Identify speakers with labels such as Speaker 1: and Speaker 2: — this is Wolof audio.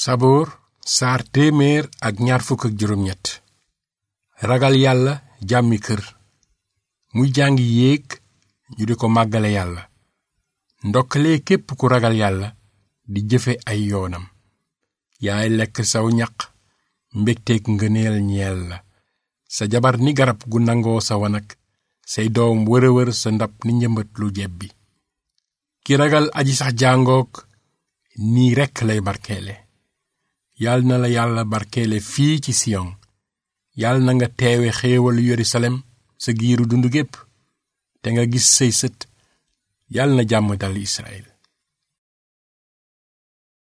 Speaker 1: saboor saar téeméer ak ñaar fukk ak juróom ñett ragal yàlla jàmmi kër muy jàngi yéeg ñu di ko màggale yàlla ndokkalee képp ku ragal yàlla di jëfe ay yoonam yaay lekk saw ñaq mbégteeg ngëneel ñeel la sa jabar ni garab gu nangoo sa wanag say doom wërëwër sa ndab ni njëmbat lu jebbi ki ragal aji sax jàngook nii rekk lay barkeele yal na la yàlla barkeele fii ci siyon yal na nga teewe xéewalu yerusalem sa giiru dund gépp te nga gis say sët yal na jàmm dal israel